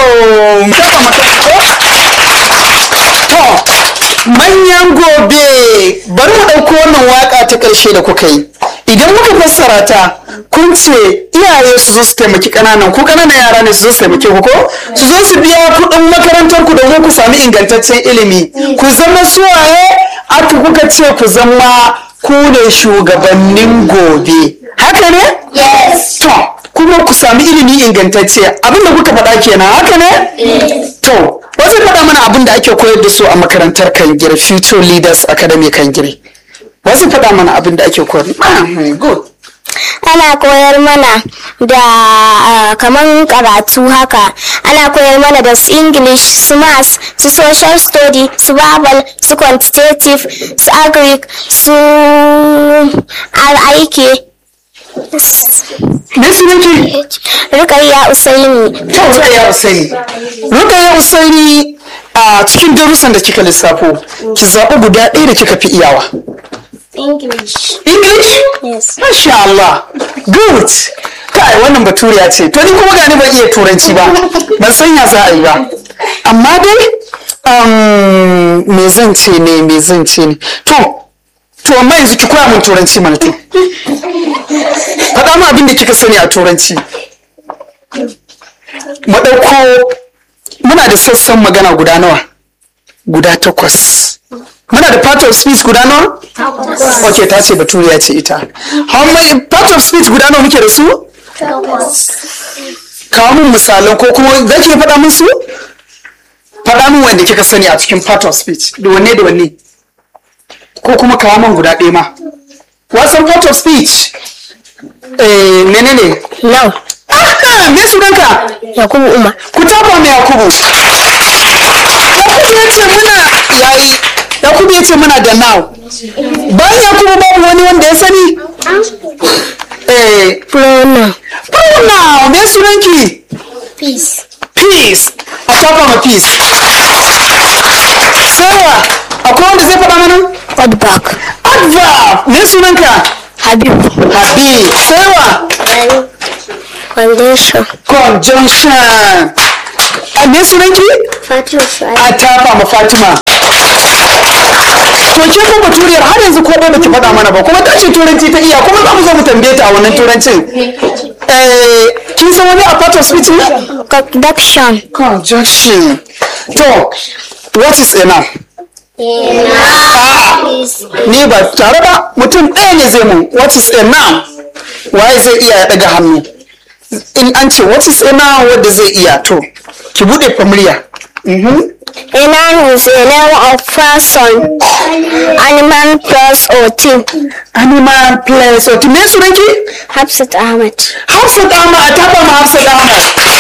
to manyan gobe bari mu ɗauko wannan waka ta ƙarshe da kuka yi idan muka fassara ta kun ce iyaye su zo su taimaki ƙananan ku ƙananan yara ne su zo su taimake ku ko su zo su biya kuɗin makarantar ku domin ku sami ingantaccen ilimi ku zama suwaye aka kuka ce ku zama ku ne shugabannin gobe haka ne Yes. to kuma ku sami ilimi ingantacce abinda kuka faɗa kenan haka ne to wasu faɗa mana abin da ake koyar da su a makarantar kangire future leaders academy kangire wasu faɗa mana abin da ake koyar Ah, good ana koyar mana da ah, kaman karatu haka ana koyar mana da su english su maths su social study su babal su quantitative su agric su aiki me su nake rukayya usaini to rukaya usaini rukaya usaini a cikin darussan da kika lissafo ki zaɓi guda ɗaya da kika fi iyawa english english yes Masha Allah, good. Kai wannan baturiya ce, to ni kuma gani ban iya turanci ba, ban san ya za a yi ba. Amma dai, um, me zan ce ne, me zan ce ne. To, to amma yanzu ki koya min turanci mana to. Faɗa mu abin da kika sani a turanci. Mu ɗauko, muna da sassan magana guda nawa? Guda takwas. Muna da part of speech guda nawa? ok ta ce baturiya ce ita how many part of speech guda nawa muke da su kawo min misalan ko kuma za ki faɗa min su faɗa min wanda kika sani a cikin part of speech da wanne da wanne ko kuma kawo min guda ɗaya ma wasan part of speech eh menene no ah me sunanka yakubu umar ku tafa mai yakubu yakubu ya ce muna yayi yakubu ya ce muna da now bayan yakubu babu wani wanda ya sani eh pronoun now me sunanki peace peace a tafa ma peace sarah akwai wanda zai faɗa mana feedback adverb me sunanka habib habib sarah condition conjunction a me sunanki fatima a tafa ma fatima to ke ko baturiyar har yanzu ko ba ki faɗa mana ba kuma ta ce turanci ta iya kuma za mu zo mu tambaye ta a wannan turancin eh kin san wani a part of speech ne conduction conjunction to what is enough ni ba tare ba mutum ɗaya ne zai mun what is enough waye zai iya ya ɗaga hannu in an ce what is enough wanda zai iya to ki buɗe familiya Mhm. A noun is a name of person, animal, place, or thing. animal place wato me sunanki Hafsat Ahmad. Hafsat Ahmad a taba ma Hafsat Ahmad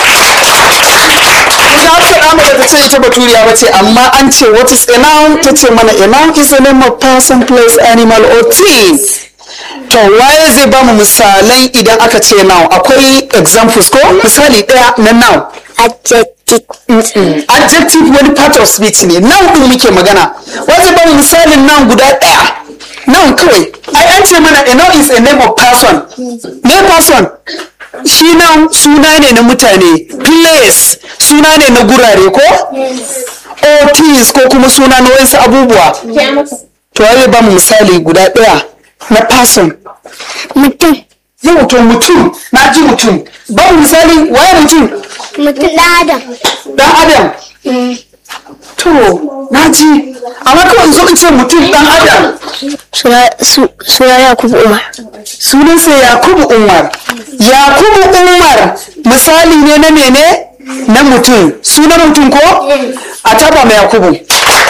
Ita Hafsat Ahmad ta ce ita baturiya ba ce amma an ce what is a noun ta ce mana a noun is a name of person place animal or thing to waye zai ba mu misalan idan aka ce noun akwai examples ko misali ɗaya na noun Adjective. adjective wani part of speech ne noun din muke magana wanda ba mu misalin noun guda ɗaya noun kawai ai an ce mana a noun is a name of person me person shi noun suna ne na mutane place suna ne na gurare ko or things ko kuma suna na wasu abubuwa to ai ba mu misali guda ɗaya na person Mutum. yau to mutum na ji mutum ba mu misali waye mutum Mutum ɗan Adam. dan adam to na ji amma kawai zo in ce mutum dan adam Suna su- suna Yakubu Umar. sunansa yakubu umar yakubu umar misali ne na mene na mutum sunan mutum ko a taba mai yakubu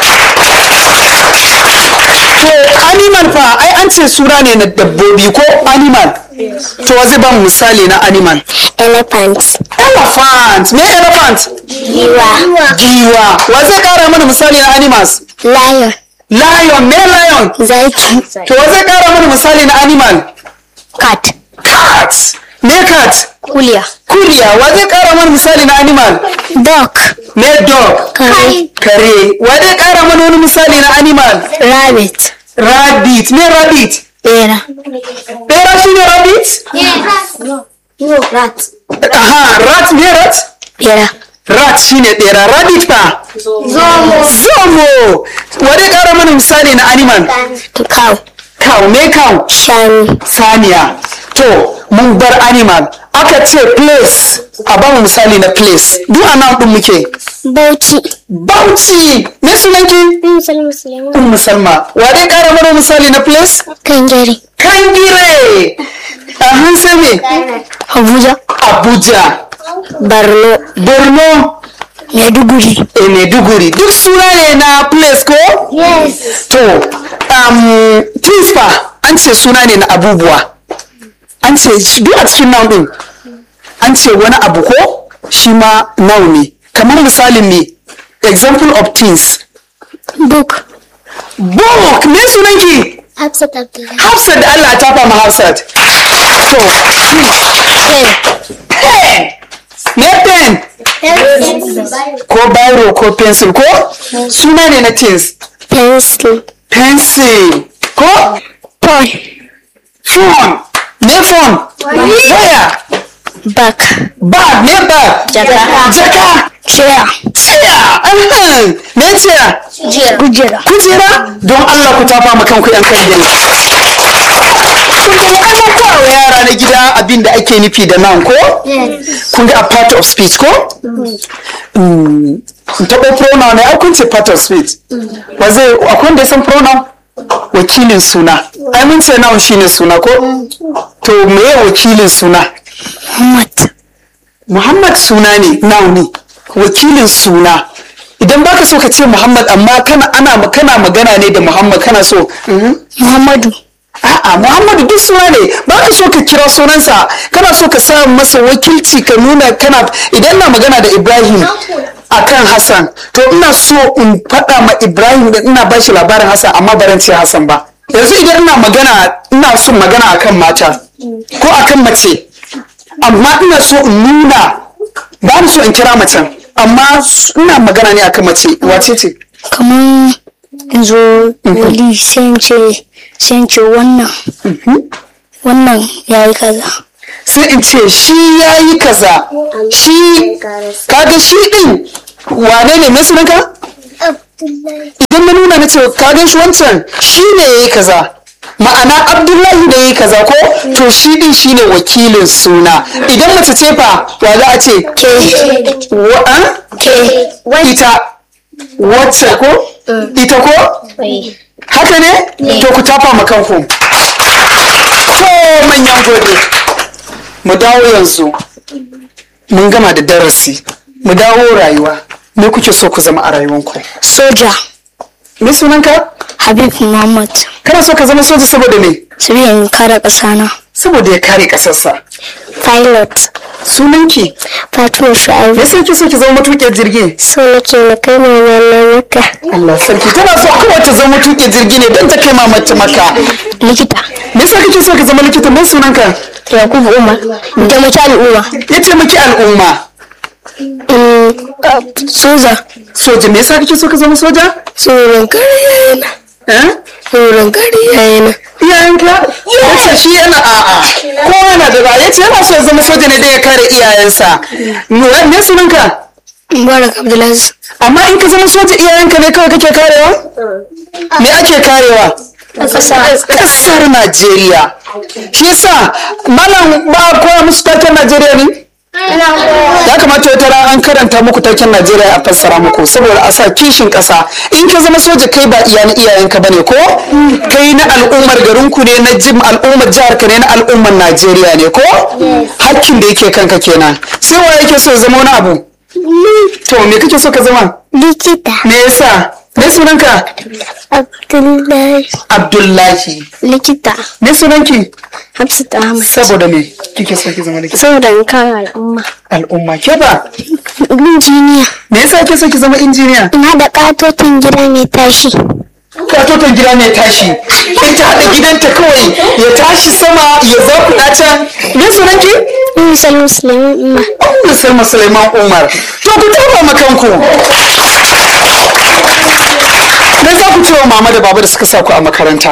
to animal fa ai an ce suna ne na dabbobi ko animal to wa zai ba mu misali na animal Elephant. elephant me elephant Giwa. giwa wa zai kara mana misali na animals Lion. lion me lion Zaki. to wa zai kara mana misali na animal Cat. cat me cat Kuliya. kuriya wa zai kara mana misali na animal Dog. me dog Kare. kare wa zai kara mana wani misali na animal Rabbit. rabbit me rabbit Bera. bera shi ne rabbit No, rat. aha rat me rat Bera. rat shine ɗera rabbit fa zomo wani ƙara mana misali na animal cow cow me cow shanu saniya to mun bar animal aka ce place a ba mu misali na place duk a nan ɗin muke bauchi bauchi me sunanki musulmi musulmi ummu salma wa dai ƙara mana misali na place kangare kangire a hansa me abuja abuja borno borno maiduguri e maiduguri duk suna ne na place ko yes to um, things fa an ce suna ne na abubuwa an ce shi- duk a cikin noun din an ce wani abu ko shi ma noun ne kamar misalin me example of things book book me sunanki hafsat abdullahi hafsat da allah ta fama hafsat to pen me pen ko biro ko pencil ko suna ne na things pencil pencil ko pawn phone me phone waya back bag me bag Jaka. jaka chair chair ahem. me chair kujera kujera don Allah ku tafa ma kanku yan kan gani kun ga an koya wa yara na gida abin da ake nufi da nan ko kun ga a part of speech ko Mm, taɓa pronoun ne ai kun ce part of speech ba zai akwai wanda ya san pronoun wakilin suna ai mun ce noun shine suna ko to meye wakilin suna muhammad Muhammad suna ne noun ne wakilin suna idan baka so ka ce Muhammad amma kana ana kana magana ne da Muhammad kana so mhm. muhammadu a'a Muhammadu duk suna ne baka so ka kira sunansa kana so ka sa masa wakilci ka nuna kana idan na magana da Ibrahim akan Hassan to ina so in faɗa ma Ibrahim da ina bashi labarin Hassan amma baran ce Hassan ba yanzu idan ina magana ina son magana akan mata ko akan mace amma ina so in nuna ba ni so in kira macen amma s- ina magana ne akan mace wace ce kamar zo wali sai ce sai ce wannan wannan ya yi kaza sai in ce shi ya yi kaza shi kaga shi din wane ne mai sunanka idan na nuna na ce kaga shi wancan shi ne ya yi kaza ma'ana abdullahi da ya yi kaza ko to shi din shi ne wakilin suna idan mace ce fa wa za a ce ke wa an? ke ita wacce ko ita ko haka ne to ku tafa ma kanku to manyan gobe mu dawo yanzu mun gama da darasi mu dawo rayuwa me kuke so ku zama a rayuwanku soja me sunanka habib muhammad kana so ka zama soja saboda me saboda in kare ƙasa na saboda ya kare kasarsa pilot sunanki fatima me shu'aibu yasa kike so ki zama matuƙin jirgi so nake na kai ma wannan maka Allah sarki tana so kawai ta zama matuƙin jirgi ne don ta kai mamata maka likita me yasa kike so ka zama likita me sunanka yakubu umar da mace al'umma ya taimaki al'umma soja soja me yasa kake so ka zama soja tsoron kare yayana eh tsoron kare yayana iyayenka yace shi yana a'a kowa yana da ra'ayi yace yana so ya zama soja ne da ya kare iyayensa me me sunanka mubarak abdulaziz amma in ka zama soja iyayenka ne kawai kake karewa me ake karewa kasar Najeriya shi yasa malam ba a koya musu taken Najeriya ne ya kamata wata rana an karanta muku taken Najeriya a fassara muku saboda a sa kishin ƙasa in ka zama soja kai ba iya na iyayenka bane ko kai na al'ummar garinku ne na jim al'ummar jihar ka ne na al'ummar Najeriya ne ko hakkin da yake kanka kenan sai wa yake so ya zama wani abu to me kake so ka zama likita me yasa me sunanka abdullahi Abdullahi likita me sunanki hafsat ahmad saboda me kike so ki zama likita saboda in kare al'umma al'umma ke ba injiniya me yasa kike so ki zama injiniya in haɗa ƙatotin gida mai tashi katoton gida mai tashi in ta haɗa gidanta kawai ya tashi sama ya zakuɗa can me sunanki misal musulmi umma Ummu Salma Suleiman Umar to ku taba ma kanku me za ku ce wa mama da baba da suka sa ku a makaranta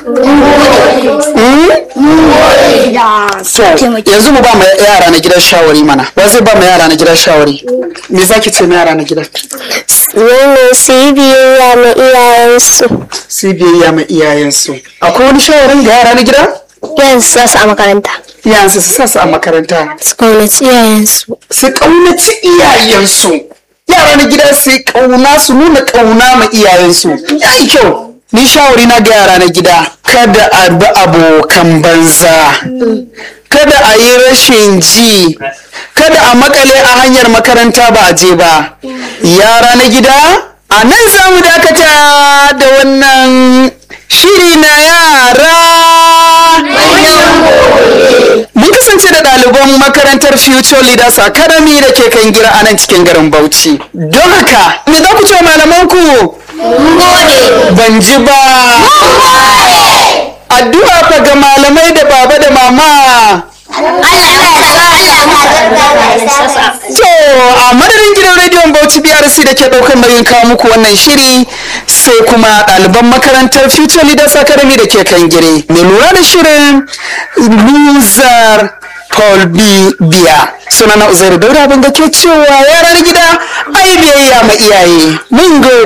So, yanzu mu ba mu yara na gidan shawari mana. Ba zai ba mu yara na gidan shawari. Me zaki ce ma yara na gidan? ne su yi biyayya ma iyayensu Su biyayya ma iyayensu. Akwai wani shawarin ga yara na gida? yanzu sa su a makaranta Iyayensu su sa su a makaranta. su kaunaci iyayensu Su ƙaunaci iyayensu. Yara na gida su yi ƙauna su nuna ƙauna ma iyayensu. Ya yi kyau. Ni shawari na ga yara na gida. Kada a bi abokan banza. Kada a yi rashin ji. Kada a makale a hanyar makaranta ba a je ba. Yara na gida, a nan za mu dakata da wannan shiri na yara. Mun kasance da ɗaliban makarantar Future Leaders Academy da ke kan gira a nan cikin garin Bauchi. Don haka, me za ku ce wa malamanku? Ban ji ba. Addu'a fa ga malamai da baba da mama. To, a madadin gidan rediyon Bauchi BRC da ke ɗaukar nauyin kawo muku wannan shiri sai kuma ɗaliban makarantar Future Leaders Academy da ke kan gire. Mai lura da shirin Luzar Paul B. Biya. Sunana Uzairu Dauda abin da ke cewa yaran gida ai biyayya ma iyaye. Mun gode.